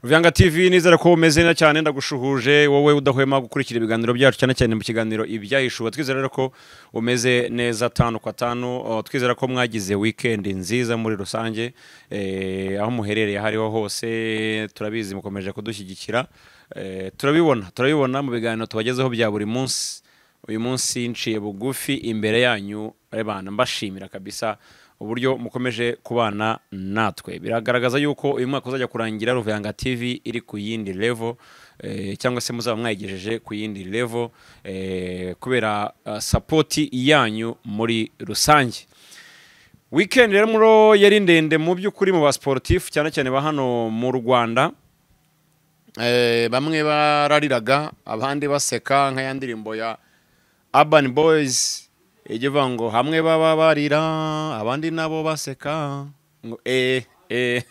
Ruvyanga TV nizera ko umeze neza cyane ndagushuhuje wowe udahwema gukurikira ibiganiro byacu cyane cyane mu kiganiro ibyahishuwe twizera rero ko umeze neza tanu kwa tanu uh, twizera ko mwagize weekend nziza muri rusange eh, aho muherereye aho ariho hose turabizi mukomeje kudushyigikira eh, turabibona turabibona mu biganiro tubagezeho bya buri munsi uyu munsi nciye bugufi imbere yanyu bana mbashimira kabisa uburyo mukomeje kubana natwe biragaragaza yuko uyu mwaka uzajya kurangira ruvanga tv iri ku yindi levo eh, cyangwa se muzaba mwayigejeje ku yindi levo eh, kubera ah, sapoti yanyu muri rusange weekend rero muro yari ndende mu by'ukuri mu basportifu cyane cyane ba hano mu rwanda Eh, bamwe barariraga abandi baseka nkaya ndirimbo ya Urban Boys ijya ivuga ngo hamwe baba barira abandi nabo baseka ngo eh eh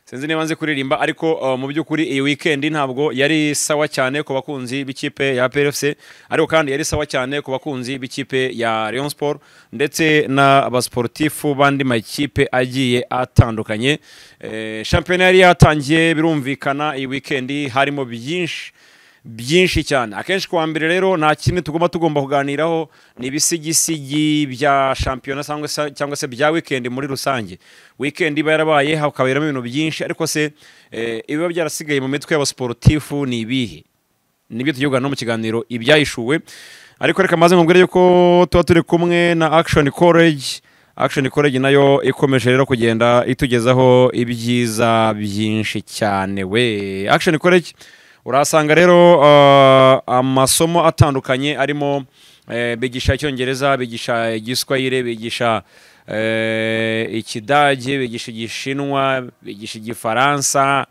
sinzi niba nzi kuririmba ariko uh, mu by'ukuri iyi weekend ntabwo yari sawa cyane ku bakunzi b'ikipe ya PFC ariko kandi yari sawa cyane ku bakunzi b'ikipe ya Rayon Sport ndetse n'abasportifu bandi makipe agiye atandukanye eh, shampiyona yari yatangiye birumvikana iyi weekend harimo byinshi byinshi cyane akenshi kuwa mbere rero nta kintu tugomba tugomba kuganiraho ni ibisigisigi bya shampiyona cyangwa se- cyangwa se bya weekend muri rusange weekend iba yarabaye hakaberamo ibintu byinshi ariko se eh, ibiba byarasigaye mu mitwe y'abasporutifu ni ibihe nibyo tugiye kuganira no mu kiganiro ibyahishuwe ariko reka maze mubwire yuko tuba turi kumwe na action college action college nayo ikomeje rero kugenda itugezaho ibyiza byinshi cyane we action college urahasanga rero uh, amasomo atandukanye arimo eh, bigisha icyongereza bigisha igiswahili bigisha eh, ikidage bigisha igishinwa bigisha igifaransa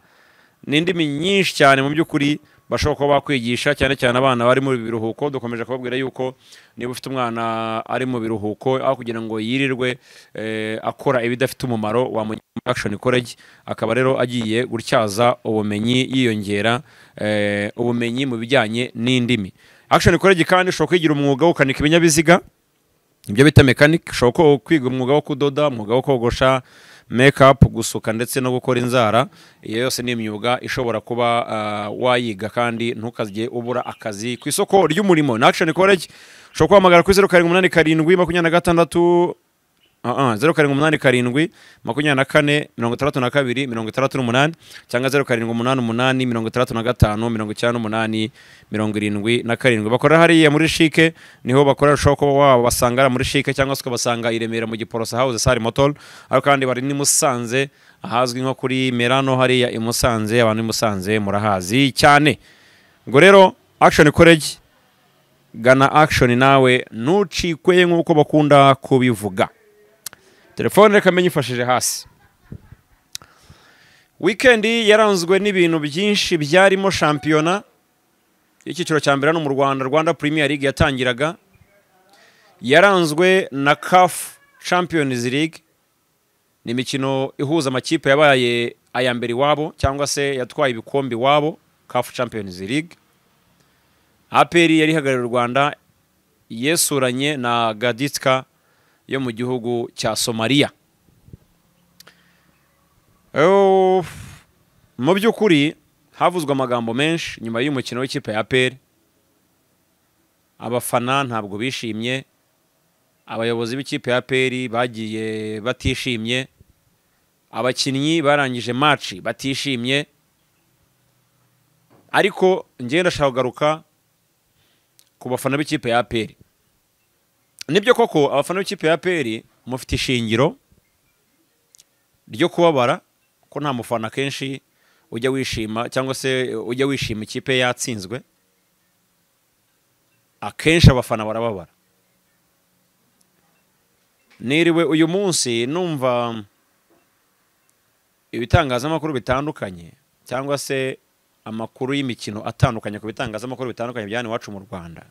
ni indimi nyinshi cyane mu by'ukuri bashobora kuba bakwigisha cyane cyane abana bari mu biruhuko dukomeje kubabwira yuko niba ufite umwana ari mu biruhuko aho kugira ngo yirirwe eh, akora ibidafite umumaro wamujyana muri action college akaba rero agiye gutyaza ubumenyi yiyongera eh, ubumenyi mu bijyanye n'indimi action college kandi ushobora kwigira umwuga wo gukanika ibinyabiziga ibyo bita mekanike ushobora ko- kwiga umwuga wo kudoda umwuga wo kogosha mekapu gusuka ndetse no gukora inzara iyo yose ni imyuga ishobora kuba ah, wayiga kandi ntukajye ubura akazi ku isoko ry'umurimo na action college ushobora kubahamagara kuri zeru karindwi umunani karindwi makumyabiri na gatandatu zeru karindwi umunani karindwi makumyabiri na kane mirongo itandatu na kabiri mirongo itandatu n'umunani cyangwa zeru karindwi umunani umunani mirongo itandatu na gatanu mirongo icyenda n'umunani mirongo irindwi na karindwi bakorera hariya muri shike niho bakorera ushobora kuba wabasanga hariya muri shike cyangwa se ukabasanga i remera mu giporosa hawuze sari motor ariko kandi bari n'i musanze ahazwi nko kuri merano hariya i musanze abantu b'i musanze murahazi cyane ngo rero action college gana action nawe ntucikwe nk'uko bakunda kubivuga telefone reka menyifashije hasi wikendi yaranzwe n'ibintu byinshi byarimo shampiyona y'icyiciro cya mbere hano mu rwanda rwanda premier league yatangiraga yaranzwe na caf champions league ni imikino ihuza amakipe yabaye aya mbere iwabo cyangwa se yatwaye ibikombe iwabo caf champions league aperi yari ihagarariye u rwanda yesuranye na gaditska yo mu gihugu cya somaliya Eh, mu by'ukuri havuzwe amagambo menshi nyuma y'umukino w'ikipe ya aperi abafana ntabwo bishimye abayobozi b'ikipe ya aperi bagiye batishimye abakinnyi barangije maci batishimye ariko njyewe ndashaka kugaruka ku bafana b'ikipe ya aperi nibyo koko abafana b'ikipe ya aperi mufite ishingiro ryo kubabara ko nta mufana kenshi ujya wishima cyangwa se ujya wishima ikipe yatsinzwe akenshi abafana barababara niriwe uyu munsi numva ibitangazamakuru bitandukanye cyangwa se amakuru y'imikino atandukanye ku bitangazamakuru bitandukanye bya hano iwacu mu rwanda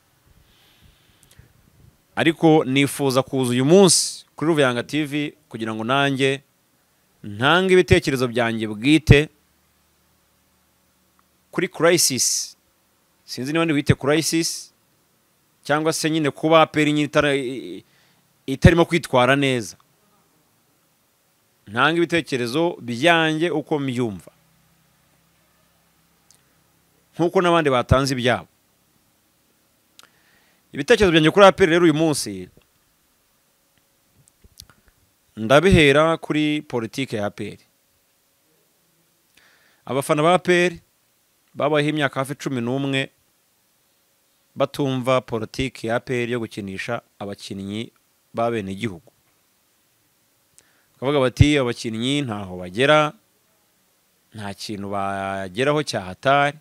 ariko nifuza kuza uyu munsi kuri Ruvuyanga TV kugira ngo nanjye ntange ibitekerezo byanjye bwite kuri crisis sinzi niba wite crisis cyangwa se nyine kuba peri nyine itara- i- itarimo kwitwara neza ntanga ibitekerezo byanjye uko mbyumva nk'uko n'abandi batanze ibyabo ibitekerezo byanjye kuri aperi rero uyu munsi ndabihera kuri politiki ya aperi abafana ba aperi babayeho imyaka hafi cumi n'umwe batumva politiki ya aperi yo gukinisha abakinnyi ba bene igihugu bakavuga bati abakinnyi ntaho bagera nta kintu bageraho cyahatari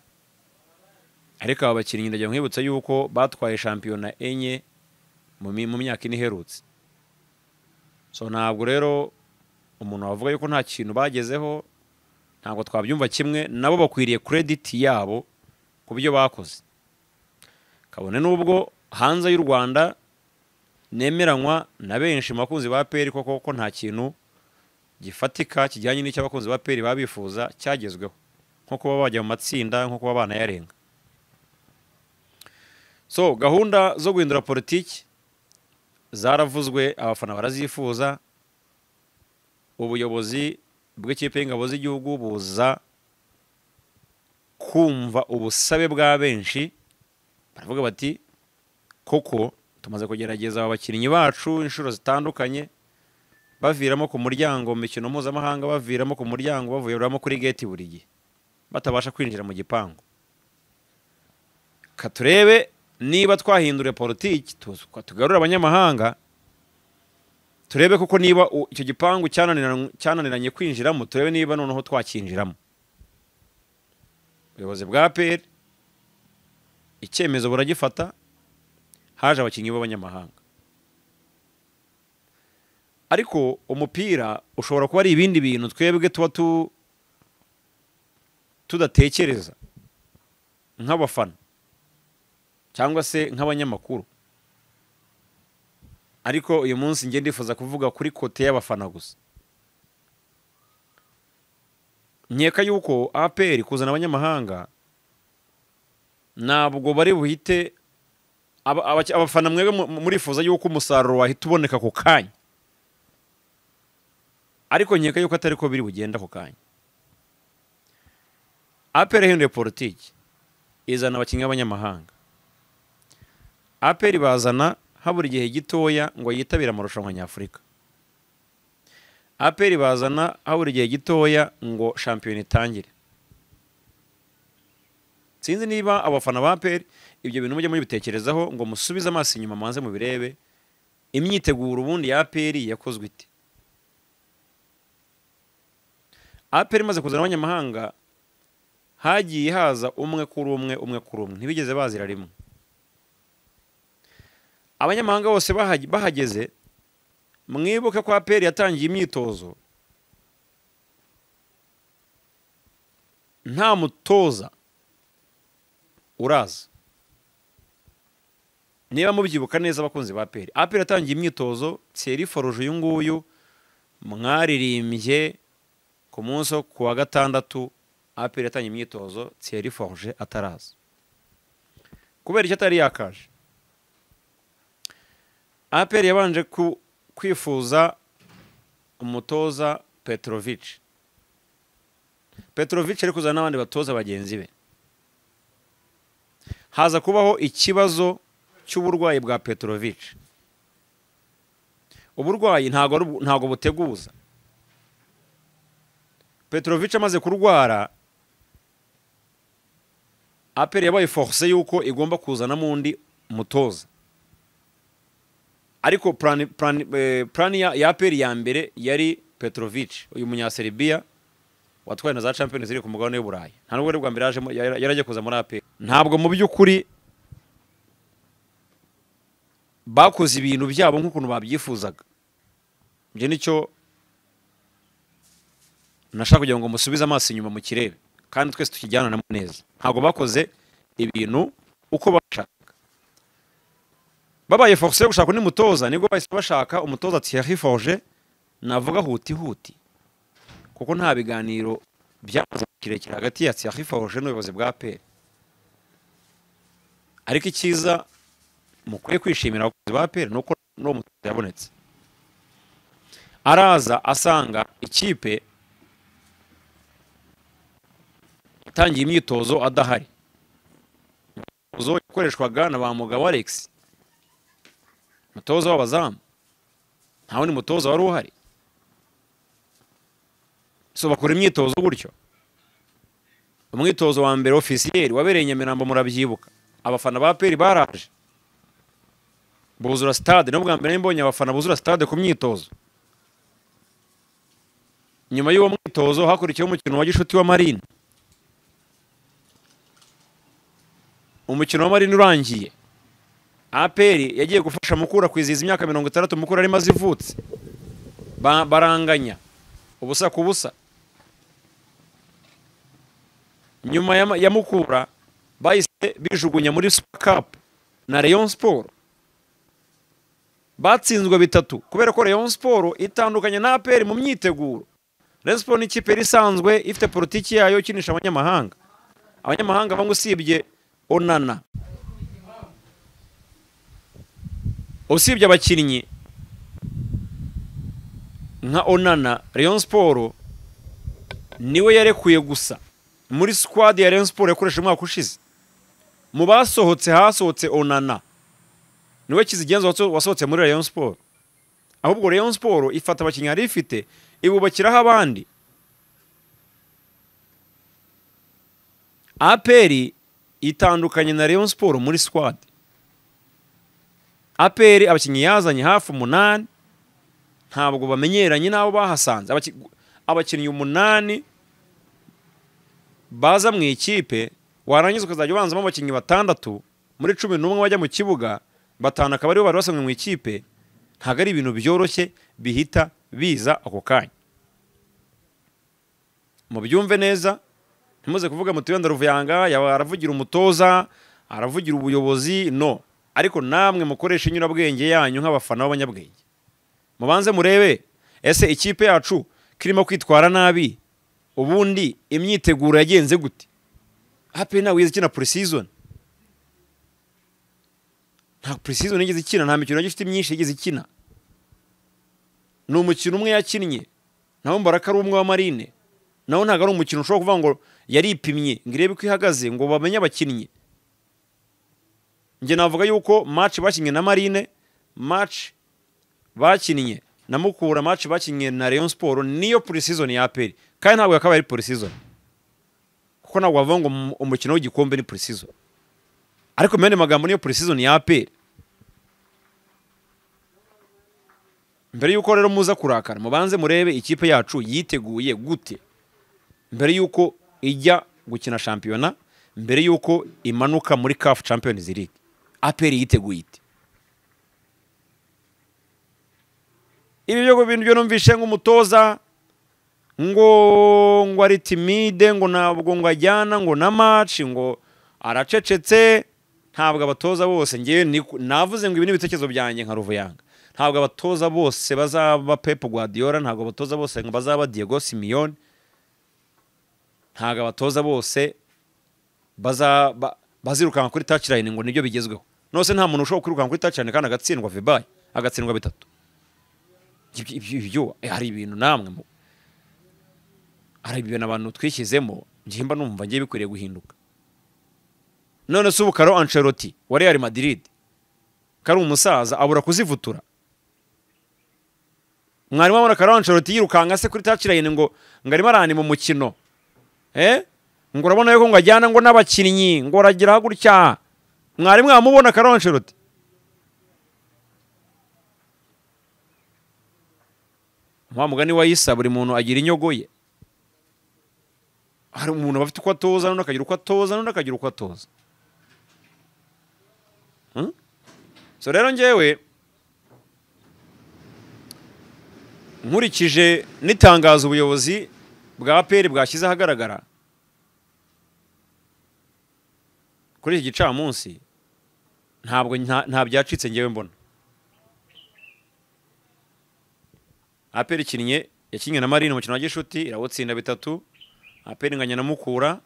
ariko aba bakinnyi ndajya nkwibutsa yuko batwaye shampiyona enye mu mi- mu myaka ine iherutse so ntabwo rero umuntu wavuga yuko nta kintu bagezeho ntabwo twabyumva kimwe nabo bakwiriye kurediti yabo ku byo bakoze kabone n'ubwo hanze y'u rwanda nemeranywa na benshi mu bakunzi ba peri koko ko nta kintu gifatika kijyanye n'icyo abakunzi ba peri baba bifuza cyagezweho nko kuba bajya mu matsinda nko kuba banayarenga so gahunda zo guhindura politiki zaravuzwe abafana barazifuza ubuyobozi bw'ikipe y'ingabo z'igihugu buza kumva ubusabe bwa benshi baravuga bati koko tumaze kugerageza aba bakinnyi bacu inshuro zitandukanye baviramo ku muryango mu mikino mpuzamahanga baviramo ku muryango bavuyoramo kuri geti buri gihe batabasha kwinjira mu gipangu ka turebe niba twahindura politiki tu- tugarura abanyamahanga turebe koko niba u- icyo gipangu cyananiranywe- cyananiranye kwinjiramo turebe niba noneho twakinjiramo ubuyobozi bwa peri icyemezo buragifata haje abakinnyi b'abanyamahanga ariko umupira ushobora kuba ari ibindi bintu twebwe tuba tu tudatekereza nk'abafana cyangwa se nk'abanyamakuru ariko uyu munsi njye ndifuza kuvuga kuri kote y'abafana gusa nkeka yuko aperi kuzana abanyamahanga ntabwo bari buhite aba- aba- abafana mwebwe mu- mu- murifuza yuko umusaruro wahita uboneka ako kanya ariko nkeka yuko atari ko biri bugenda ako kanya aperi yahinduye politiki izana abakinnyi b'abanyamahanga aperi bazana habura igihe gitoya ngo yitabire amarushanwa nyafurika aperi bazana habura igihe gitoya ngo shampiyona itangire sinzi niba abafana ba aperi ibyo bintu mujye mubitekerezaho ngo musubize amaso inyuma mubanze mubirebe imyiteguro ubundi ya aperi yakozwe ite aperi imaze kuzana abanyamahanga hagiye haza umwe kuri umwe umwe kuri umwe ntibigeze bazira rimwe abanyamahanga bose bahage- bahageze mwibuke ko aperi yatangiye imyitozo nta mutoza uraza niba mubyibuka neza abakunzi ba aperi aperi yatangiye imyitozo tseri foruje uyu nguyu mwaririmbye ku munsi wo ku wa gatandatu aperi yatangiye imyitozo tseri foruje ataraza kubera icyo atari yakaje aperi yabanje ku- kwifuza umutoza petrovic petrovic ari kuzana n'abandi batoza bagenzi be haza kubaho ikibazo cy'uburwayi bwa petrovic uburwayi ntago ari ubu- ntago buteguza petrovic amaze kurwara aperi yabaye force y'uko igomba kuzanamo undi mutoza ariko plan plan eh, plan ya, ya APR ya mbere yari Petrovic uyu munya Serbia watwaye na za Champions ziri ku mugabane w'u Burayi nta nubwo bwa mbere yaje mu- yara- yarajya kuza muri APR ntabwo mu by'ukuri bakoze ibintu byabo nk'ukuntu babyifuzaga ibyo nicyo nashaka kugira ngo musubize amaso inyuma mu kirere kandi twese tukijyananamo neza ntabwo bakoze ibintu uko bashaka babaye force yo gushaka undi mutoza nibwo bahise bashaka umutoza Thierry Forge navuga huti huti kuko nta biganiro byamaze igihe kirekire hagati ya Thierry Forge n'ubuyobozi bwa APR ariko icyiza mukwiye kwishimira abakozi ba APR nuko n'uwo mutoza yabonetse araza asanga ikipe itangiye imyitozo adahari imyitozo yakoreshwaga na ba mugabo alex umutoza w'abazamu nta wundi mutoza wari uhari so bakora imyitozo gutyo umwitozo wa mbere ofisiyeri wabereye nyamirambo murabyibuka abafana ba peri baraje buzura sitade niyo bwa mbere mbonye abafana buzura sitade ku myitozo nyuma y'uwo mwitozo hakurikiyeho umukino wa gishuti wa marine umukino wa marine urangiye aperi yagiye gufasha mukura kwizihiza imyaka mirongo itandatu mukura arimo azivutse Ba- baranganya ubusa ku busa nyuma ya, ya mukura bahise bijugunya muri super cup na rayon sport batsinzwe bitatu kubera ko rayon sport itandukanye na aperi mu myiteguro rayon sport ni ikipe yari isanzwe ifite politiki yayo ikinisha abanyamahanga abanyamahanga bamwe usibye onana usibye abakinnyi nka onana rayon sport niwe yarekuye gusa muri squad ya rayon sport yakoresheje umwaka ushize mu basohotse hasohotse onana niwe kizigenza waso- wasohotse muri rayon sport ahubwo rayon sport ifata abakinnyi yari ifite ibubakiraho abandi aperi itandukanye na rayon sport muri squad aperi abakinnyi yazanye hafi umunani ntabwo bamenyeranye n'abo bahasanze Abaki- abakinnyi umunani baza mu ikipe warangiza ukazajya ubanzamo abakinnyi batandatu muri cumi n'umwe bajya mu kibuga batanu akaba aribo bari basanzwe mu ikipe ntabwo ari ibintu byoroshye bihita biza ako kanya mubyumve neza ntimuze kuvuga muti wenda ruvuyanga yaba aravugira umutoza aravugira ubuyobozi no ariko namwe mukoresha inyurabwenge yanyu nk'abafana b'abanyabwenge mubanze murebe ese ikipe yacu kirimo kwitwara nabi ubundi imyiteguro yagenze gute hape ntawe yigeze ikina purisizoni nta purisizoni yigeze ikina nta mikino yagifite myinshi yigeze ikina ni umukino umwe yakinnye nawo mbara ko ari umwe wa marine nawo ntabwo ari umukino ushobora kuvuga ngo yaripimye ngo irebe uko ihagaze ngo bamenye abakinnyi njye navuga yuko match bakinnye na marine match bakinnye na mukura match bakinnye na Rayon Sport niyo pre-season ya APR kandi ntabwo yakabaye ari pre-season kuko ntabwo bavuga ngo mu- umukino w'igikombe ni pre-season ariko mu yandi magambo niyo pre-season ya APR mbere y'uko rero muza kurakara mubanze murebe ikipe yacu yiteguye gute mbere y'uko ijya gukina shampiyona mbere y'uko imanuka muri CAF Champions League APR yiteguye ite ibi byo bintu byo numvishe nk'umutoza ngo ngo ari timide ngo ntabwo ngo ajyana ngo na match ngo aracecetse ntabwo abatoza bose ngewe ni- navuze ngo ibi ni ibitekerezo byanjye nka Ruvuyanga ntabwo abatoza bose bazaba Pep Guardiola ntabwo abatoza bose ngo bazaba Diego Simeone ntabwo abatoza bose baza ba- bazirukanka kuri touchline ngo nibyo bigezweho nose nta muntu ushobora kwirukanka kuri touchline kandi agatsindwa vibaye agatsindwa bitatu ibyo- ibyo ibyo- eh, hari ibintu namwe mu- hari ibintu abantu twishyizemo ngihimba numva ngiye bikwiriye guhinduka none se ubu karo Ancelotti wa Real Madrid kari umusaza abura kuzivutura mwarimu abona karo Ancelotti yirukanka se kuri touchline ngo ngo arimo aranima umukino eh ngo urabona yuko ngo ajyana ngo n'abakinnyi ngo aragira gutya mwarimu mwamubona karo Ancelotti wa mugani wa Isa buri muntu agira inyogo ye hari umuntu aba afite uko atoza n'undi akagira uko atoza n'undi akagira uko atoza Hmm? so rero ngewe nkurikije n'itangazo ubuyobozi bwa peri bwashyize ahagaragara kuri iki gicamunsi ntabwo nta- nta byacitse ngewe mbona aperi ikinnye yakinnye na marine umukino wa gishuti irawutsinda bitatu aperi inganya na mukura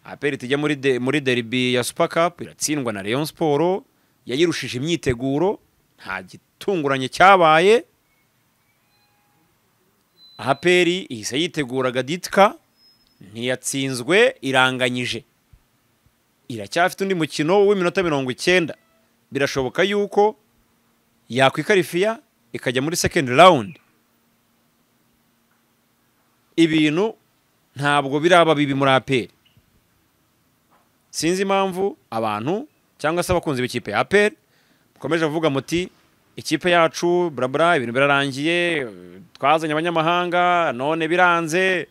aperi tijya muri de, muri derby ya super cup iratsindwa na Rayon Sport yayirushije imyiteguro nta gitunguranye cyabaye aperi ihise yiteguraga ditka ntiyatsinzwe iranganyije iracyafite undi mukino w'iminota mirongo icyenda birashoboka yuko yakwikarifiya ikajya muri second round ibintu ntabwo biraba bibi muri aperi sinzi impamvu abantu cyangwa se abakunzi b'ikipe ya aperi mukomeje kuvuga muti ikipe yacu burabura ibintu birarangiye twazanye abanyamahanga none biranze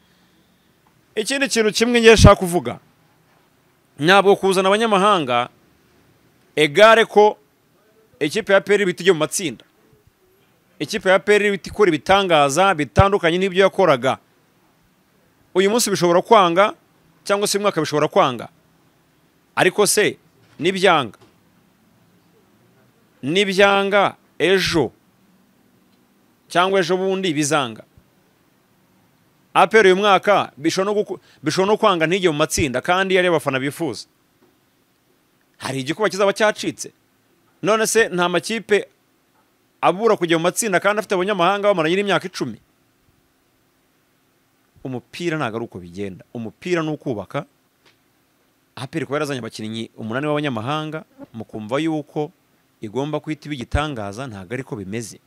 ikindi kintu kimwe ngiye nshaka kuvuga ntabwo kuzana abanyamahanga egare ko ikipe ya aperi ibita ijya mu matsinda ikipe ya aperi ikora ibitangaza bitandukanye n'ibyo yakoraga uyu munsi bishobora kwanga cyangwa se uyu mwaka bishobora kwanga ariko se nibyanga nibyanga ejo cyangwa ejo bundi bizanga aperi uyu mwaka bishobora no kwanga ntige mu matsinda kandi yari abafana bifuza hari igikuba kizaba cyacitse none se nta makipe abura kujya mu matsinda kandi afite abanyamahanga bamaranye n'imyaka icumi umupira ntabwo ari uko bigenda umupira ni ukubaka aperi kuba yarazanye abakinnyi umunani w'abanyamahanga mukumva yuko igomba guhita iba igitangaza ntabwo ariko bimeze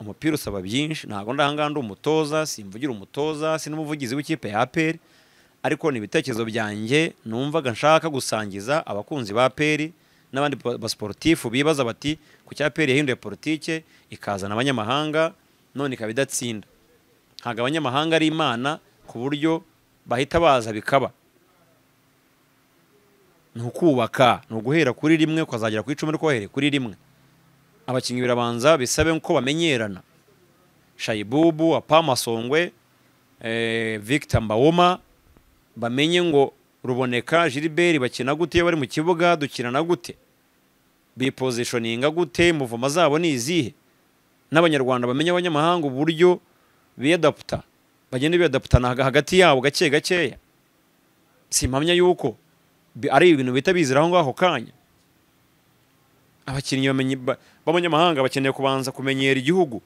umupira usaba byinshi ntabwo ndahangaha ndi umutoza simvugira umutoza si n'umuvugizi w'ikipe ya aperi ariko ni ibitekerezo byanjye numvaga nshaka gusangiza abakunzi ba aperi n'abandi basiporutifu bibaza bati ku cya aperi yahinduye politike ikazana abanyamahanga none ikaba idatsinda ntabwo abanyamahanga ari imana ku buryo bahita baza bikaba ni ukubaka ni uguhera kuri rimwe ukazagera ku icumi ariko wahereye kuri rimwe abakinnyi birabanza bisabe ko bamenyerana shayibubu apamasongwe victor mbawoma bamenye ngo ruboneka gilbert bakina gute iyo bari mu kibuga dukinana gute bipozishoninga gute muvoma zabo ni izihe n'abanyarwanda bamenye abanyamahanga uburyo biyadaputa bagenda biyadaputana hagati yabo gake gakeya si impamya yuko ari ibintu bihita bizira aho ngaho kanya abakinnyi b'abanyamahanga bakeneye kubanza kumenyera igihugu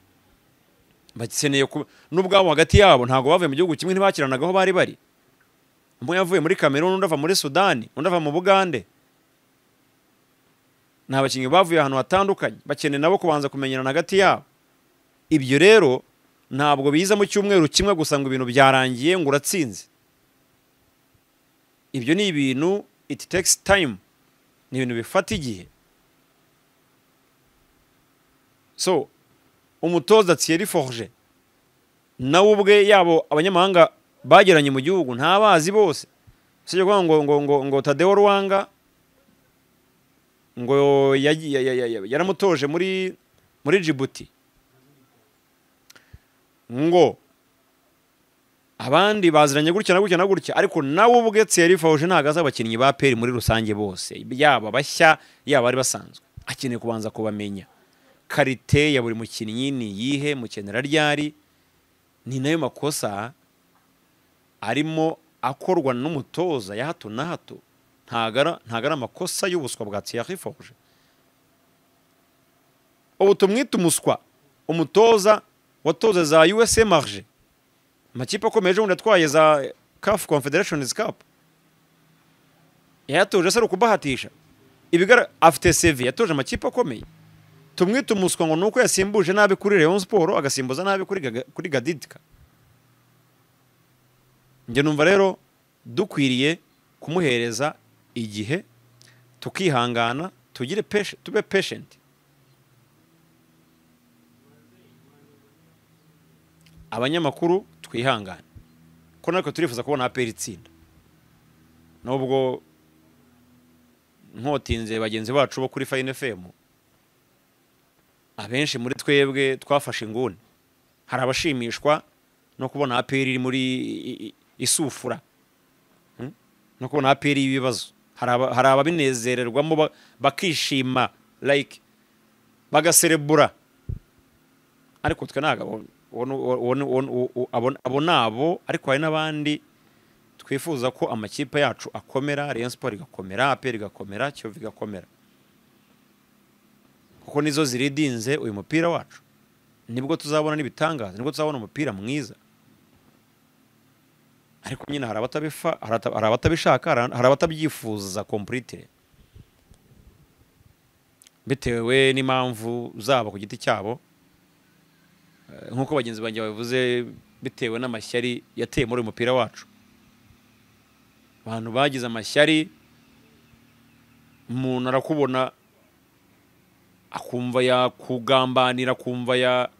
bakeneye n'ubwabo hagati yabo ntabwo bavuye mu gihugu kimwe ntibakiranaga aho bari bari umwe yavuye muri kamerun undi ava muri sudani undi ava mu bugande ni abakinnyi bavuye ahantu hatandukanye bakeneye nabo kubanza kumenyerana hagati yabo ibyo rero ntabwo biza mu cyumweru kimwe gusa ngo ibintu byarangiye ngo uratsinze ibyo ni ibintu it takes time ni ibintu bifata igihe so umutoza Thierry forge nawe ubwe yabo abanyamahanga bageranye mu gihugu ntabazi bose usibye kuvuga ngo ngo ngo ngo tadeo ruwanga ngo yaramutoje muri muri jibuti ngo abandi baziranye gutya na gutya na gutya ariko nawe ubwe Thierry Fauje ntabwo azi abakinnyi ba peri muri rusange bose yaba bashya yaba bari basanzwe akeneye kubanza kubamenya karite ya buri mukinnyi ni iyihe mukenera ryari ni nayo makosa arimo akorwa n'umutoza ya hato na hato ntabwo ari amakosa y'ubuswa bwa Thierry Fauje ubu tumwite umuswa umutoza watoza za USA marge amakipe akomeye ejo bundi atwaye za kafu confederations cup yayatoje se ari ukubahatisha afite sevi yatoje amakipe akomeye tumwite umuswa ngo ni uko yasimbuje nabi kuri leon siporo agasimbuza nabi kuri gadidika njye numva rero dukwiriye kumuhereza igihe tukihangana tugire tube peshenti abanyamakuru twihangane ko natwe turifuza kubona aperi itsinda nubwo nkotinze bagenzi bacu bo kuri fayine femu abenshi muri twebwe twafashe inguni hari abashimishwa no kubona aperi iri muri isufura no kubona aperi y'ibibazo hari ababinezererwamo bakishima like bagaserebura ariko twe ntabwo abo ni abo ariko hari n'abandi twifuza ko amakipe yacu akomera Rayon siporo igakomera aperi igakomera kiyovu igakomera kuko nizo ziridinze uyu mupira wacu nibwo tuzabona n'ibitangaza nibwo tuzabona umupira mwiza ariko nyine hari abatabifa hari ata- hari abatabishaka hari- hari abatabyifuza kompurite bitewe n'impamvu zabo ku giti cyabo Eh, nk'uko bagenzi banjye babivuze bitewe n'amashyari yateye muri uyu mupira wacu abantu bagize amashyari umuntu arakubona akumva yakugambanira akumva ya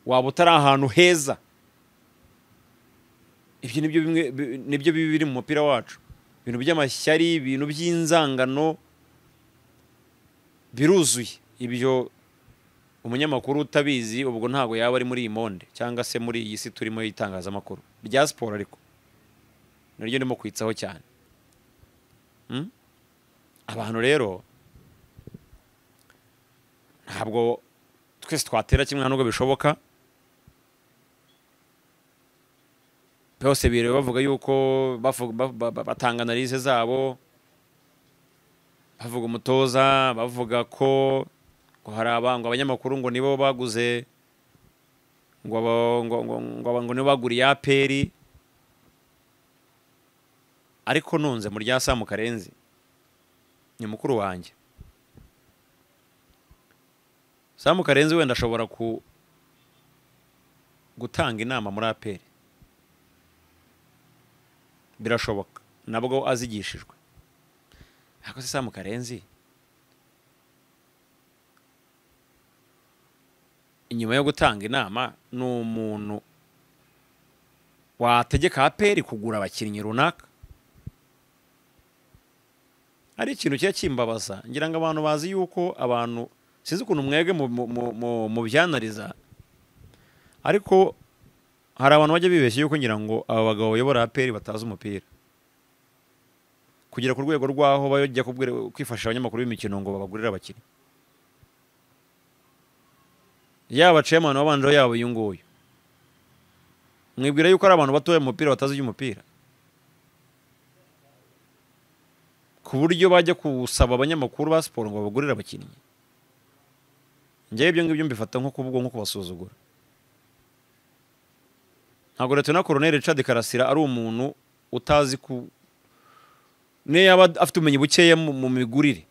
waba utari ahantu heza ibyo nibyo bimwe bi- nibyo bibi biri mu mupira wacu ibintu by'amashyari ibintu by'inzangano biruzuye ibyo umunyamakuru utabizi ubwo ntabwo yaba ari muri iyi monde cyangwa se muri iyi si turimo y'itangazamakuru rya siporo ariko naryo ndimo kwitsaho cyane Mm? abantu rero ntabwo twese twatera kimwe nta nubwo bishoboka byose biriwe bavuga yuko bavuga- ba- ba- ba- batanga analize zabo bavuga umutoza bavuga ko ngo hari abangwa abanyamakuru ngo nibo baguze ngo aba- ngo ngo ngo aba- ngo nibo baguriye aperi ariko nunze mu rya samu karenzi ni mukuru wanjye samu karenzi wenda ashobora ku gutanga inama muri aperi birashoboka nabwo azigishijwe ariko se samu karenzi inyuma yo gutanga inama ni umuntu wategeka aperi kugura abakinnyi runaka hari ikintu kiba kimbabaza ngira ngo abantu bazi yuko abantu sinzi ukuntu mwebwe mu- mu- mu- mu- mubyanariza ariko hari abantu bajya bibeshya yuko ngira ngo aba bagabo bayobora aperi batazi umupira kugera ku rwego rw'aho bajya kubwira- kwifashisha abanyamakuru b'imikino ngo babagurire abakinnyi yaba cemani wabanjeho yaba uyu nguyu mwibwira yuko ari abantu batoya mu mupira batazi iby'umupira ku buryo bajya gusaba abanyamakuru ba siporo ngo babagurire abakinnyi njyewe ibyo ngibyo mbifata nko kubwo nko kubasuzugura ntabwo Lt Colonel Richard Karasira ari umuntu utazi ku niyo yaba afite ubumenyi bukeya mu mu migurire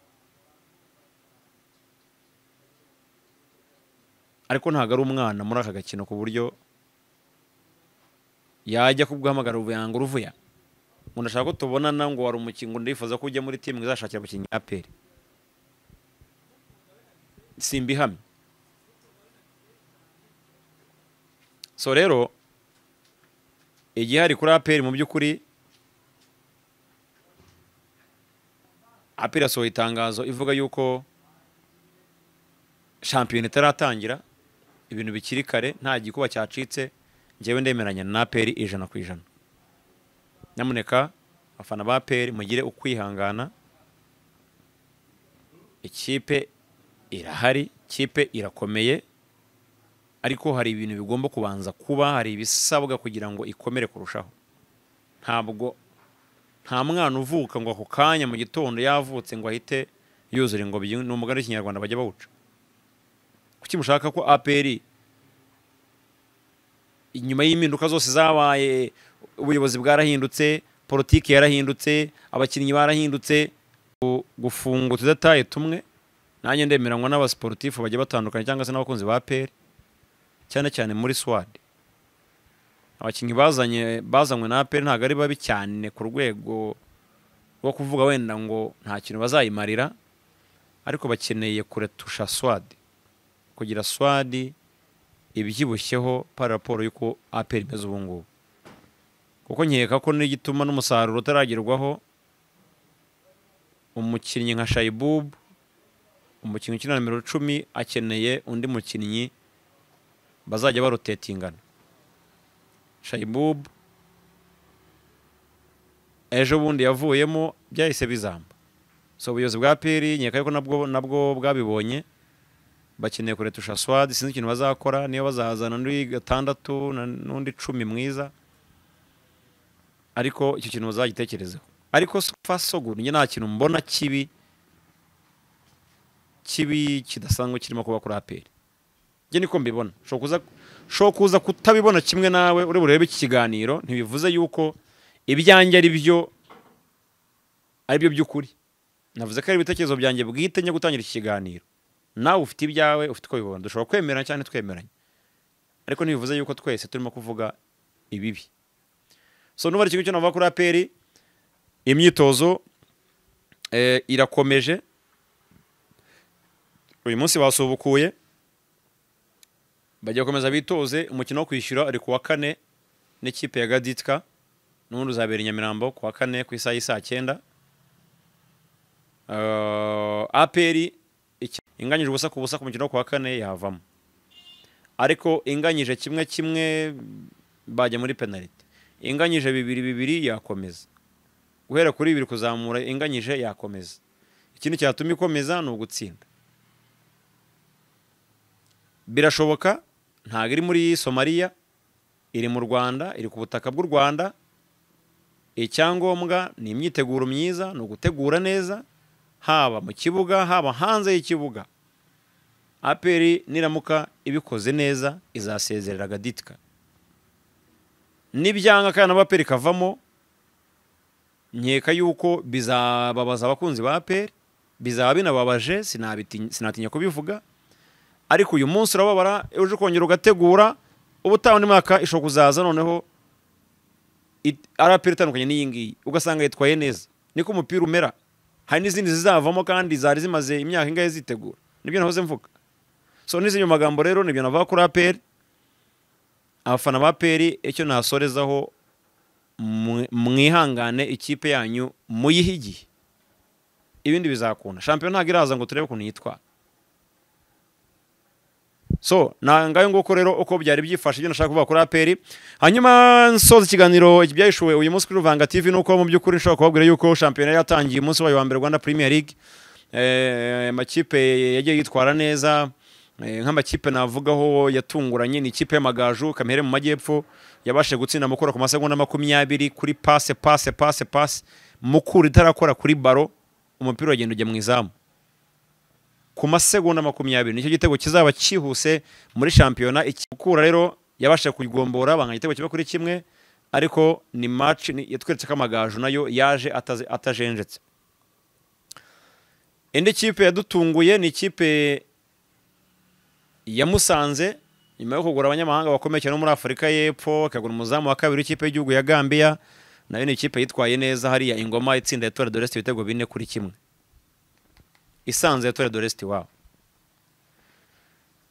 ariko ntabwo ari umwana muri aka gakino ku buryo yajya kubwahamagara ubuyango uruvuya ngo ndashaka ko tubonana ngo wari umukingo ndifuza ko ujya muri timu izashakira abakinnyi ya aperi simbihamye so rero igihari kuri aperi mu by'ukuri aperi yasohoye itangazo ivuga yuko shampiyona itaratangira ibintu bikiri kare nta gikuba cyacitse njyewe ndemeranya na aperi ijana ku ijana nyamuneka abafana ba peri mugire ukwihangana ikipe irahari ikipe irakomeye ariko hari ibintu bigomba kubanza kuba hari ibisabwa kugira ngo ikomere kurushaho ntabwo nta mwana uvuka ngo ako kanya mu gitondo yavutse ngo ahite yuzura ingobyi ni umugani w'ikinyarwanda bajya bawuca kuki mushaka ko aperi inyuma y'impinduka zose zabaye ubuyobozi bwarahindutse politiki yarahindutse abakinnyi barahindutse gu- gufunga tudataye tumwe nanjye ndemeranywa n'abasiporutifu bagiye batandukanye cyangwa se n'abakunzi ba peri cyane cyane muri swad abakinnyi bazanye bazanywe na peri ntabwo ari babi cyane ku rwego rwo kuvuga wenda ngo nta kintu bazayimarira ariko bakeneye kuretusha swad kugira swadi ibyibushyeho para raporo y'uko APR imeze ubu ngubu kuko nkeka ko n'igituma n'umusaruro utaragerwaho umukinnyi nka shayibubu umukinnyi ukina nimero icumi akeneye undi mukinnyi bazajya barotetingana shayibubu ejo bundi yavuyemo byahise bizamba so ubuyobozi bwa peri nkeka ko nabwo nabwo bwabibonye bakeneye kuretusha swadi sinzi ikintu bazakora niyo bazazana n'undi gatandatu na- n'undi cumi mwiza ariko icyo kintu bazagitekerezeho ariko so far so good njye nta kintu mbona kibi kibi kidasanzwe kirimo kuba kuri aperi njye niko mbibona ushobora kuza shobora kuza kutabibona kimwe nawe uri burebe iki kiganiro ntibivuze yuko ibyanjye ari byo ari byo by'ukuri navuze ko ari ibitekerezo byanjye bwite njya gutangira iki kiganiro nawe ufite ibyawe ufite uko bibona dushobora kwemeranya cyane twemeranye ariko ntibivuze yuko twese turimo kuvuga ibibi so nuba ari ikigo cyo navuga kuri aperi imyitozo eh, irakomeje uyu munsi basubukuye bagiye gukomeza bitoze umukino wo kwishyura ari ku wa kane n'ikipe ya gaditwa n'ubundi uzabera i nyamirambo ku wa kane ku isaha y'isaa cyenda Eh, aperi iki- inganyije ubusa ku busa ku mukino wo ku wa kane yavamo ariko inganyije kimwe kimwe bajya muri penaliti inganyije bibiri bibiri yakomeza guhera kuri bibiri kuzamura inganyije yakomeza ikindi cyatuma ikomeza ni ugutsinda birashoboka ntabwo iri muri somaliya iri mu rwanda iri ku butaka bw'u rwanda icyangombwa ni imyiteguro myiza ni ugutegura neza haba mu kibuga haba hanze y'ikibuga aperi niramuka ibikoze neza izasezerera gaditka nibyanga kandi na aperi kavamo nkeka yuko bizababaza abakunzi ba APR bizaba binababaje sinabiti- sinatinya kubivuga ariko uyu munsi urababara uje kongera ugategura ubutaha undi mwaka ishobora kuzaza noneho it- ari APR itandukanye n'iyi ngiyi ugasanga yitwaye neza niko umupira umera hari n'izindi zizavamo kandi zari zimaze imyaka ingahe zitegura nibyo nahoze mvuga so n'izi mu magambo rero nibyo navuga kuri APR abafana ba APR icyo nasorezaho mwe- mwihangane ikipe yanyu muyihe igihe ibindi bizakunda shampiyona ntabwo iraza ngo turebe ukuntu yitwara so nangayo nguko rero uko byari byifashe ibyo nashaka kuvuga kuri aperi hanyuma nsoza ikiganiro ibyayishuwe uyu munsi kuri ruvanga tv nuko mu by'ukuri nshobora kubabwira yuko shampiyona yatangiye umunsi wayo wa mbere rwanda premier league Eh, amakipe yagiye yitwara neza Eh, nk'amakipe navugaho yatunguranye ni ikipe y'amagaju kamere mu majyepfo yabashije gutsinda mukura ku masegonda makumyabiri kuri pase pase pase pase mukura itarakora kuri baro umupira uragenda ujya mu izamu ku masegonda makumyabiri nicyo gitego kizaba kihuse muri shampiyona iki- mukura rero yabashije kugombora banganya igitego kiba kuri kimwe ariko ni match ni- yatweretse ko amagaju nayo yaje ataze- atajenjetse indi kipe yadutunguye ni ikipe ya Musanze nyuma yo kugura abanyamahanga bakomeye cyane bo muri Afurika y'Epfo ikagura umuzamu wa kabiri w'ikipe y'igihugu ya Gambia nayo ni ikipe yitwaye neza hariya ingoma itsinda ya Torre d'Oreste ibitego bine kuri kimwe isanze ya Torre d'Oreste wabo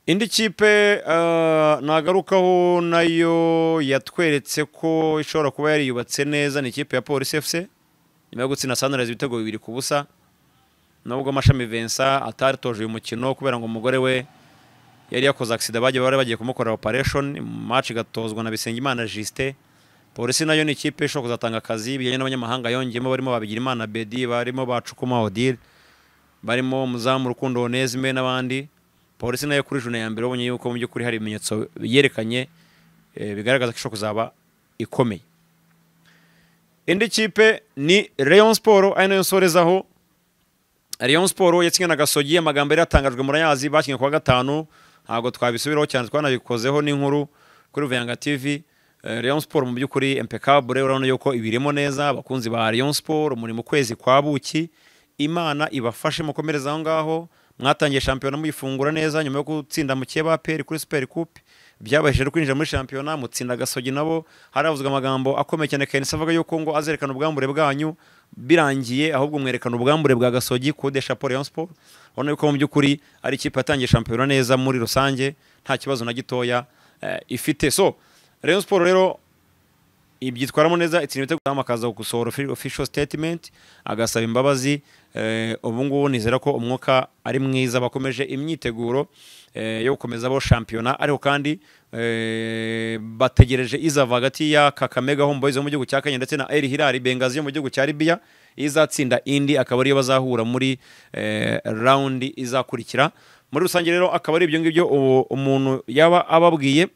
indi kipe eh, nagarukaho nayo yatweretse ko ishobora kuba yariyubatse neza ni ikipe ya Police FC nyuma yo gutsinda Sunrise ibitego bibiri ku busa nubwo Mashami Vincent ataritoje uyu mukino kubera ngo umugore we yari yakoze agisida bagiye bari bagiye kumukorera operation match igatozwa na Bisengimana Justin polisi nayo ni ikipe ishobora kuzatanga akazi bijyanye n'abanyamahanga yongeyemo barimo Babigirimana Bedi barimo Bacukuma Odile barimo umuzamu Rukundo Onesme n'abandi polisi nayo kuri juna ya mbere babonye yuko mu by'ukuri hari ibimenyetso yerekanye eh, bigaragaza ko ishobora kuzaba ikomeye indi kipe ni Rayon Sport ari nayo nsorezaho Rayon Sport yatsinze na Gasogi amagambo yari yatangajwe muri ayazi bakinnye kuwa gatanu ntabwo twabisubiraho cyane twanabikozeho n'inkuru kuri Vuyanga TV Eh, Rayon Sport mu by'ukuri impeccable urabona yuko ibirimo neza abakunzi ba Rayon Sport muri mu kwezi kwa buki Imana ibafashe mukomereza aho ngaho mwatangiye shampiyona muyifungura neza nyuma yo gutsinda mukeye ba PL kuri Super Coupe byabashije kwinjira muri shampiyona mutsinda Gasogi nabo haravuzwe amagambo akomeye cyane Kenisa avuga yuko ngo azerekana ubwambure bwanyu birangiye ahubwo mwerekana ubwambure bwa gasogi kode chapeau Rayon Sport ubona yuko mu by'ukuri ari ikipe yatangiye shampiyona neza muri rusange nta kibazo na gitoya eh, ifite so Rayon Sport rero ibyitwaramo neza itsinda ibitego zamu akaza gusohora offi- official statement agasaba imbabazi eh, ubu ngubu nizera ko umwuka ari mwiza bakomeje imyiteguro eh, yo gukomeza bo shampiyona ariko kandi eh, bategereje izava hagati ya Kakamega Homeboyz yo mu gihugu cya Kenya ndetse na El Hilal Benghazi yo mu gihugu cya Libya izatsinda indi akaba ariyo bazahura muri eh, round izakurikira muri rusange rero akaba ari ibyo ngibyo ubu umuntu yaba ababwiye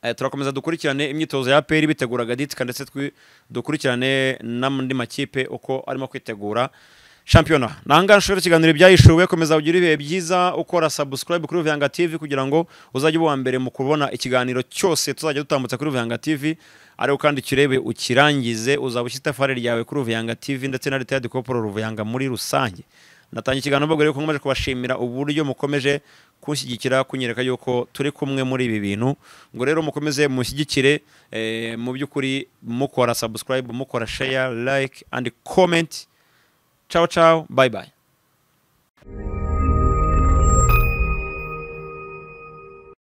Eh, turakomeza dukurikirane imyitozo ya APR bitegura gaditika ndetse twi- dukurikirane n'andi makipe uko arimo kwitegura shampiyona nanga nshobora ikiganiro byahishuwe komeza ugira ibihe byiza ukora subscribe kuri Ruvuyanga TV kugira ngo uzajye uba uwa mbere mu kubona ikiganiro cyose tuzajya dutambutsa kuri Ruvuyanga TV ariko kandi kirebe ukirangize uzaba ushyira itafari ryawe kuri Ruvuyanga TV ndetse na leta ya dukoporo Ruvuyanga muri rusange natangiye ikiganiro mbabwira yuko nkomeje kubashimira uburyo mukomeje kunshyigikira kunyereka yuko turi kumwe muri ibi bintu ngo rero mukomeze mushyigikire eh, mu by'ukuri mukora subscribe mukora share like and comment Ciao, ciao. Bye, bye.